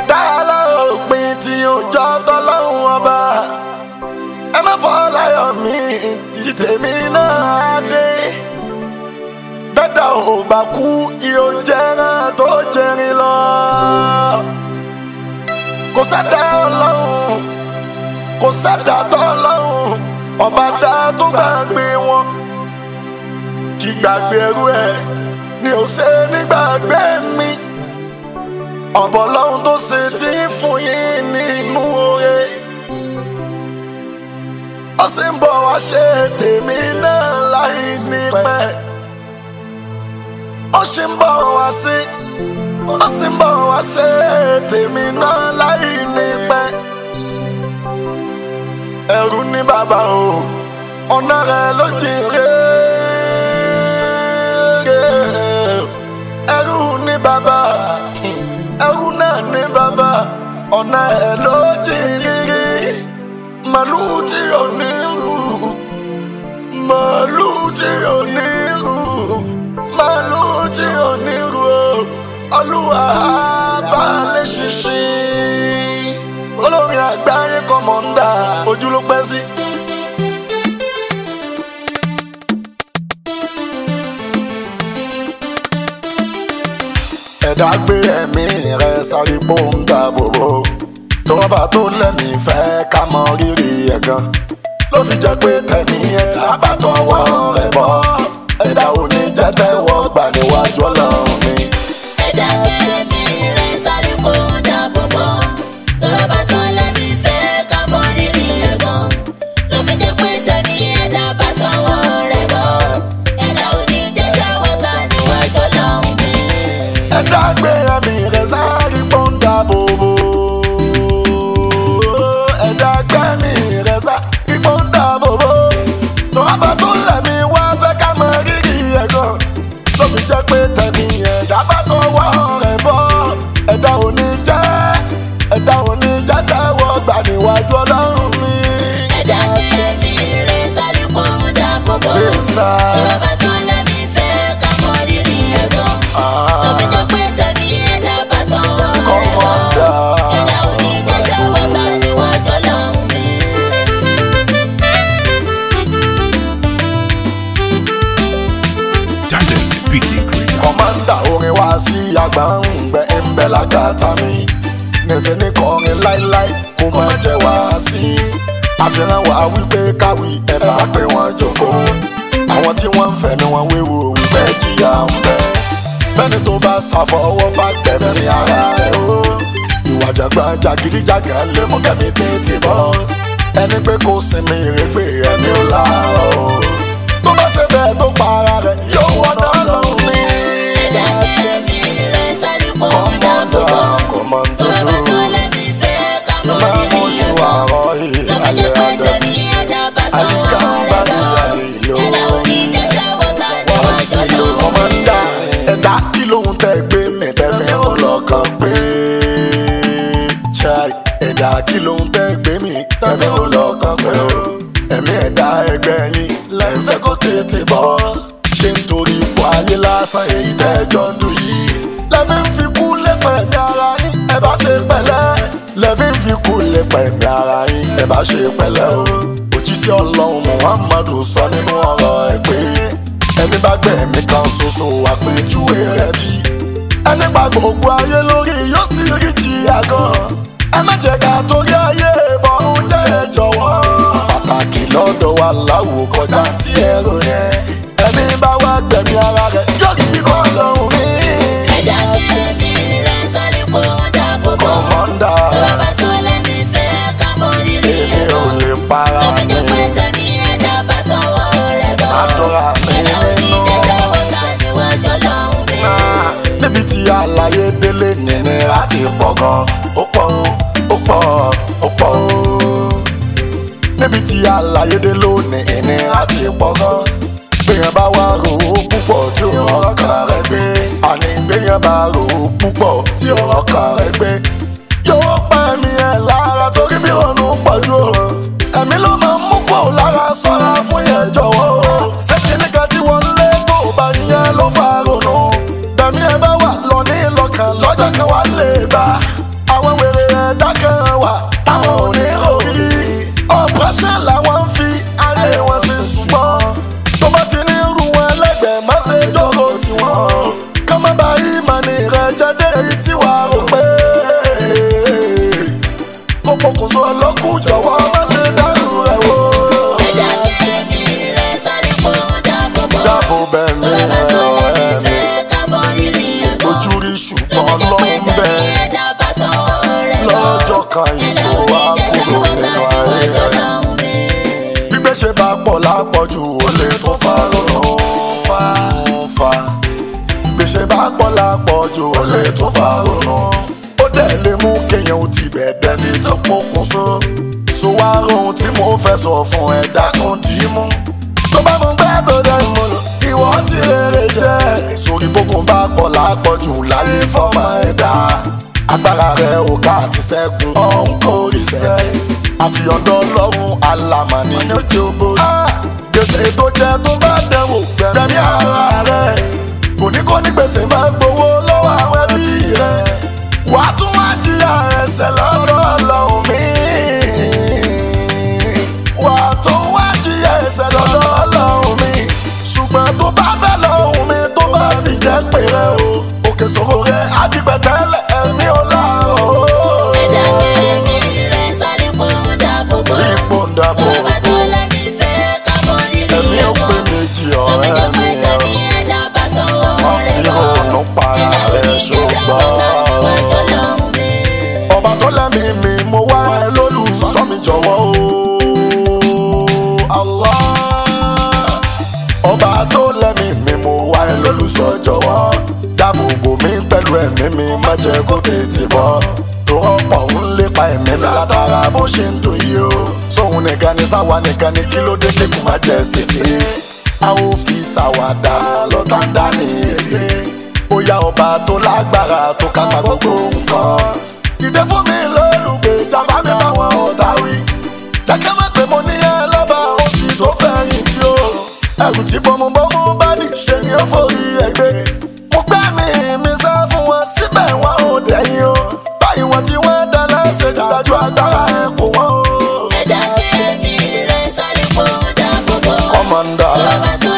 ẹ̀dá aláòpin tí ó jọ tọ́lọ́hún ọba ẹ má fọ́ láyọ̀ mi tí tèmi náà dé bẹ́ẹ̀dá ò bá kú yóò jẹ́rán tó jẹrin lọ kò sẹ́dá ọlọ́run kò sẹ́dá tọ́lọ́run ọba dá tó gbàgbé wọn kí gbàgbé ẹrú ẹ ni ò ṣe nígbàgbé mi ọ̀bọ̀ lọ́hún tó ṣe tí ń fún yín nínú oore ó sì ń bọ̀ wá ṣe tèmi náà láì ní pẹ́ ó sì ń bọ̀ wá sí ó sì ń bọ̀ wá ṣe tèmi náà láì ní pẹ́ ẹrú ní bàbá o ọ̀nà rẹ̀ ló jìn rèé ẹrú ní bàbá ẹrú náà ní bàbá ọ̀nà ẹ̀ ló jìn rírí màlúù tí ò ní rú màlúù tí ò ní rú màlúù tí ò ní rú olúwa bá lè ṣiṣẹ́ olórin àgbáyé kọ́mọ̀ndà ojú ló pẹ́ sí. ẹ̀dá gbé ẹ̀mí rẹ̀ sáré gbóǹda bòbò tọ́ba tó lẹ́mí fẹ́ ká mọ rírì ẹ̀ gan ló fi jẹ́ pé tẹ̀mí ẹ̀dá bá tọwọ́ rẹ̀ bọ́ ẹ̀dá ò ní jẹ́ tẹ́wọ́ gbà níwájú ọlọ́run mi. ẹ̀dá kẹ́lẹ́mí rẹ̀ sáré kó dáàbòbò tọ́rọ bá tán lẹ́mí fẹ́ ká mọ rírì ẹ̀gbọ́n ló fi jẹ́ pé tẹ̀mí ẹ̀dá bá tọwọ́ rẹ̀ bọ́ ẹ̀dá ò ní jẹ́ tẹ́wọ́ gbà níwájú ọlọ́run mi. ẹ̀dá gbé ẹ̀mí rẹ̀ sáré gbóǹda bòbò ẹ̀dá gbé ẹ̀mí rẹ̀ sáré gbóǹda bòbò tọ́ba tó lẹ́mí wá fẹ́ ká mọ rírì ẹ̀ gan ló fi jẹ́ pé tẹ̀mí ẹ̀dá bá tọwọ́ rẹ̀ bọ́ ẹ̀dá ò ní jẹ́ ẹ̀dá ò ní jẹ́ tẹ́wọ́ gbà níwájú ọlọ́run mi. ẹ̀dá kẹ́lẹ́mí rẹ̀ sáré kó dáàbòbò Bẹ́sà. tọ́rọ bá tán lẹ́mí fẹ́ ká mọ rírì ẹ̀gbọ́n ló fi jẹ́ pé tẹ̀mí ẹ̀dá bá tọwọ́ rẹ̀ bọ́ Kọ́mọ̀dà. ẹ̀dá ò ní jẹ́ tẹ́wọ́ gbà níwájú ọlọ́run mi. Talents BT Creator. kọ́mándà orin wá sí àgbà ń gbẹ ń bẹ lágàtà mi nìṣẹ́ ní kọrin láíláí kó má jẹ́ wá sí àfihàn wá wípé káwí ẹ bá pé wọ́n jókòó àwọn tí wọ́n ń fẹ́ ni wọ́n wéwo wípé jìyà ń bẹ fẹ́ni tó bá ṣàfọwọ́ fàgbẹ́mí ní ara rẹ̀ o ìwà jàgbọ́n jàgídíjàgàn lè mú kẹ́mi tètè bọ́ ẹni pé kò sinmi ìrẹ́gbẹ́ ẹni ò láàárọ̀ tó bá ṣe bẹ́ẹ̀ tó pa ara rẹ̀ yóò wọ́n náà lọ́rùn mi. ẹ̀dá kẹ́lẹ́mí rẹ̀ sáré kó dáàbòbò tọ́rọ bá tán lẹ́mí fẹ́ ká mọ rírì ẹ̀gbọ́n lọ́kọ̀jọ́ pé tẹ̀mí ẹ̀dá bá tọwọ́ rẹ̀ bọ́ ẹ̀dá ò ní jẹ́ tẹ́wọ́ gbà níwájú ọlọ́run mi. ẹ̀dá kí lóhun tẹ́ gbé mi tẹ́fẹ́ ọlọ́kàn pé ṣáì ẹ̀dá kí lóhun tẹ́ gbé mi tẹ́fẹ́ ọlọ́kàn pé o ẹ̀mí ẹ̀dá ẹgbẹ́ yín lẹ́ńfẹ́ kó tètè bọ́ ṣé nítorí ipò ayé lásán èyí tẹ́jọ́ ń dùn yìí lẹ́fí ń fi kú lẹ́pẹ̀ ní ara yín ẹ bá ṣe pẹ̀lẹ́ lẹ́fí ń fi kú lẹ́pẹ̀ ní ara yín ẹ bá ṣe pẹ̀lẹ́ o òjíṣẹ́ ọlọ́run muhammadu sọ nínú ọ̀rọ̀ ẹ̀ pé ẹni bá gbẹ̀mí kan ṣoṣo àpèjúwe rẹ̀ bí ẹni pa gbogbo ayé lórí yóò sì rí jìyà gan ẹ má jẹ́ ká torí ayé ìbọ̀rún jẹ́ ẹ jọ̀wọ́ pàtàkì lọ́dọ̀ wa láwò kọjá tí ẹ rò yẹn ẹni bá wá gbẹ̀mí ara rẹ̀ yóò kí ọlọ́run mi. ẹ̀dá kẹ́lẹ́mí rẹ̀ sáré kó dáàbòbò kọ̀mọ́ndà tọ́rọ bá tán lẹ́mí fẹ́ ká mọ rírì èmi ò ẹ̀gbọ́n lè para lọ́kọ̀jọ́ pé mi. tẹ̀mí ẹ̀dá bá tọwọ́ rẹ̀ bọ́ Àdúrà mi ẹ̀dá ò ní nínú. jẹ́ tẹ́wọ́ gbà níwájú ọlọ́run mi. níbi tí àlàyé délé nìnira ti pọ̀ gan ó pọ̀ ó ó pọ̀ ó pọ̀ ó níbi tí àlàyé dé lónìí ìnira ti pọ̀ gan gbéyàn bá wá rò ó púpọ̀ tí ó ọkàn rẹ̀ gbé àní gbéyàn bá rò ó púpọ̀ tí ó ọkàn rẹ̀ gbé yóò pa ẹ̀mí ẹ̀ lára torí bí ronú pọ̀jù o ẹ̀mí ló máa ń mú pọ̀ lára sọ́ra fún yẹn jọ̀wọ́ o ṣékìní kan tí wọ́n lé tó bá yẹn ló fa ronú bẹ̀mí ẹ bá wà lọ ní lọ́kàn lọ́jọ́ kan wá lè bá àwọn táwọn ò ní orí ọ̀pọ̀ṣẹ́ làwọn ń fi ayé wọn ṣe ṣùgbọ́n tó bá ti ní irú wọn lẹ́gbẹ̀ẹ́ má ṣe jókòó tiwọn ká má bàa yí màní rẹ̀ jáde èyí tí wàá rò pé kó pokùnso ọlọ́kùn jọ̀wọ́ má ṣe dárú rẹ̀ wò. ẹ̀dá kẹ́mi rẹ̀ sáré pọ̀ dáàbò bò. dáàbò bẹ́ẹ̀ ni sọ̀rọ̀ bá tó lẹ́ni fẹ́ kábọ̀ rírì ẹ̀gbọ́n. ojú rí ṣùgbọ́n lọ́jọ́ lọ́hùn pé tẹ̀mí bẹ́ẹ̀ ẹ̀dá bá tọwọ́ rẹ̀ bọ̀. lọ́jọ́ kan ẹ̀dá ìṣòro òní wa jẹ́sẹ̀ kúrò wọ́n ká nínú níwájú ayé rẹ̀. ọlọ́run mi. gbígbé ṣe bá pọ̀ lápọ̀jù ó lè tó fa lọ́nà fa fa gbígbé ṣe bá pọ̀ lápọ̀jù ó lè tó fa lọ́nà ó dẹ̀ lè mú kéèyàn ó ti bẹ̀ dẹni tó pokùn so so wá rohun tí mo fẹ́ sọ fún ẹ dákun dì í mú tó bá mú gbẹ́ tó dẹ́ mú lò ìwọ ti rere jẹ́ sórí bókun bá pọ̀ lápọ̀jù láyé fọ́mọ ẹ̀dá agbára rẹ̀ ò ká àti sẹ́gun ọ̀hún kò rí sẹ́ àfihàndọ́ lọ́rùn alamani ní ojú ogbó. gbèsè tó jẹ tó bá dẹ̀wò gbẹ̀mí ara rẹ̀ kò ní kó ní gbèsè máa gbowó lọ́wọ́ àwọn ẹbí rẹ̀ wàá tún wá jìyà ẹsẹ̀ lọ́dọ̀ ọlọ́run mi. wàá tún wá jìyà ẹsẹ̀ lọ́dọ̀ ọlọ́run mi. ṣùgbọ́n tó bá bẹ̀ lọ́hùn mi tó bá fi jẹ́ pé rẹ̀ o òkè sòrò rẹ̀ adigbẹ̀tẹ́lẹ̀ ẹ̀mí ọlọ́run. ẹ̀dá kẹ́mi rẹ̀ sáré pọ̀ dáàbò bò. ipò ń dàbò sọ̀rọ̀ bá tó lẹ́ni fẹ́ kábọ̀ rírì ẹ̀mí ó pé ẹ̀gbọ́n. méjì lọ́jọ́ ọ̀rẹ́ pé mi tẹ̀mí ẹ̀dá bá tọwọ́ wọ́n rẹ̀ fi bọ̀. òòrùn para ẹ̀dá rẹ̀ òní jẹ́sẹ̀ wọ́n ká níwájú ṣùgbọ́n. ọlọ́run mi. ọba tó lẹ́mí mi mo wá ẹ lólùsọ mi jọ̀wọ́ o. Allah. ọba tó lẹ́mí mi mo wá ẹ lólùsọ jọ̀wọ́ dáàbò bò mí pẹ̀lú ẹ̀mí mi má jẹ́ kó tètè bọ́ tó ọ̀pọ̀ ń lépa ẹ̀mí mi látara bó ṣe ń dùn yìí o sóhun nìkan ni sáwa nìkan ni kí ló dé kíkù má jẹ́ sísè a ó fi ṣàwàdà lọ́tà ń dá ní ètè ó yá ọba tó lágbára tó kápá gbogbo nǹkan dìde fún mi lólùgbé ìjàmbá mi báwọn ọ̀tá wí. jẹ́kẹ́ má pé mo ní ẹ lọ́ba oṣù tó fẹ̀yìn tí ó. ẹrù tí bọ́mubọ́mú bá dì ṣe ni ó forí ẹgbẹ́. mo gbẹ́ mi mi sá fún wọn síbẹ̀ wọn ò dẹ̀yìn o. báyìí wọn tí wọ́n dá lẹ́sẹ̀ dájú agbára ẹ̀ kò wọ́n o. ẹ̀dá kẹ́mi rẹ̀ sáré pọ̀ dáàbò bò. kọ́mọ̀ndà sọ̀rọ̀ bá tó